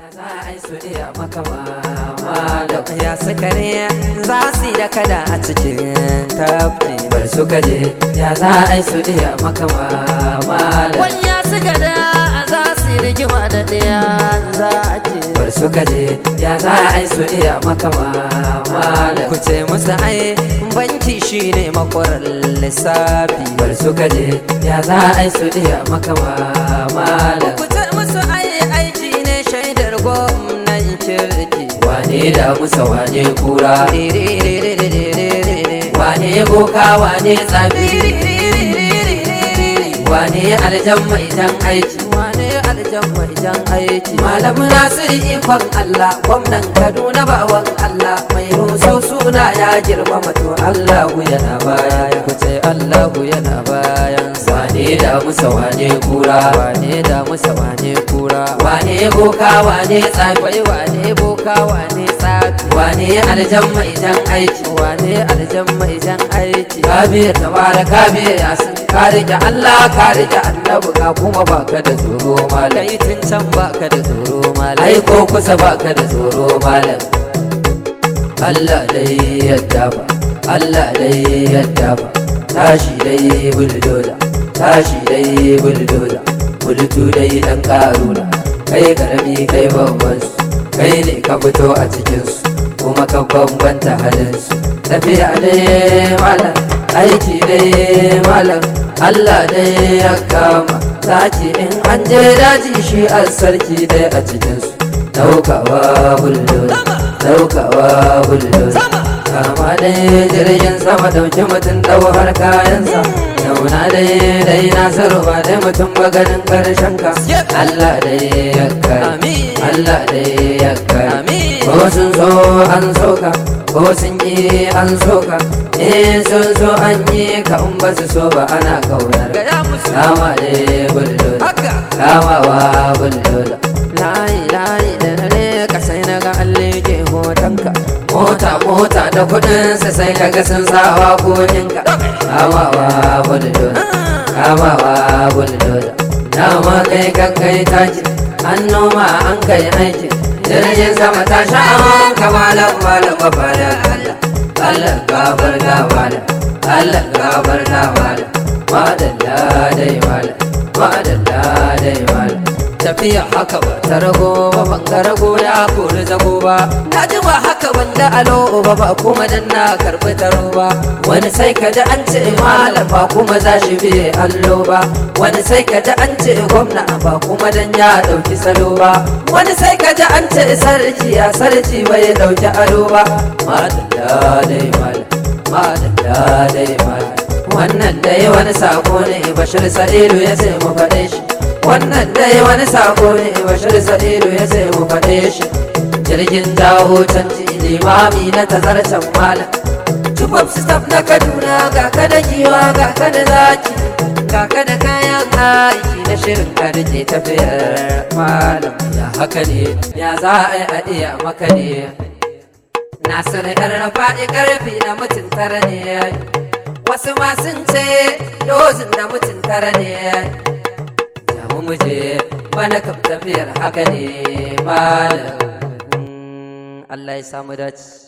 za a yi su iya maka malam ya suka ne za su yi da kada a cikin tafi bar su kaje ya za a yi su iya maka malam wani ya suka da za su yi rigima da ɗaya za a ce bar su kaje ya za a yi su iya maka malam ku ce musu ai banki shine makwarar lissafi bar su kaje ya za a yi su iya maka malam ku ce musu ai aiki ne shaidar gwamnan kirki wane da musa wane kura wane boka wane tsafi wane aljan mai jan aiki wane aljan mai jan aiki malam nasiru ikon Allah gwamnan Kaduna bawan Allah mai rusau suna ya girmama to Allahu yana baya ku ce Allahu yana bayan wane da musa wane kura wane da musa wane kura wane boka wane tsafi wane boka wane tsafi wane aljan mai jan aiki wane aljan mai jan aiki kabe tabara kabe yasin ka rike Allah ka rike annabi ka kuma baka da tsoro malam kai tun can baka da tsoro malam ai ko kusa baka da tsoro malam Allah dai yadda ba Allah dai yadda ba tashi dai buldoza tashi dai buldoza bultu dai dan karuna kai karami kai babban su kai ne ka fito a cikin su kuma ka bambanta halin su tafiya dai malam aiki dai malam Allah dai ya kama Zaki in an je daji shi a sarki dai a cikinsu Daukawa buldoza Daukawa buldoza Kama dai jirgin sama dauki mutum dau har kayansa Zauna dai dai nasiru ba dai mutum ba ganin karshen ka Allah dai ya kai Allah dai ya kai Ko sun so an soka ko sun yi an soka eh sun so an yi ka in ba su so ba ana kaunar kama da buldoza kama wa buldoza layi layi da na ne ka sai na ga allege hotonka mota mota da kudin sa sai ka ga sun sawa koninka kama wa buldoza kama wa buldoza dama kai kan kai taki an noma an kai aikin jirgin sama ta sha amon kamalan malam mafada Allah Allah gabar gabada Allah gabar gabada madalla dai malam madalla dai malam tafiya haka ba ta rago ba ban ga rago ya kori zago ba na ji ba haka ban da alo ba ba kuma dan na karbi taro ba wani sai ka ji an ce malam ba kuma za shi biye allo ba wani sai ka ji an ce gwamna ba kuma dan ya dauki salo ba wani sai ka ji an ce sarki ya sarki bai dauki ado ba madalla dai malam madalla dai malam wannan dai wani sako ne bashir sa'idu ya sai mu faɗe shi wannan dai wani sako ne bashir sa'idu ya sai mu faɗe shi jirgin jawo canji limami na tazarcen malam Tubab staff na Kaduna ga ka da giwa ga ka da zaki ga ka da kayan aiki na shirin ka da ke tafiyar malam ya haka ne ya za a yi a iya maka ne Nasiru ɗan faɗi ƙarfi na mutum tara ne wasu ma sun ce dozin da mutum tara ne mu muje bana kam tafiyar haka ne malam Allah ya samu dace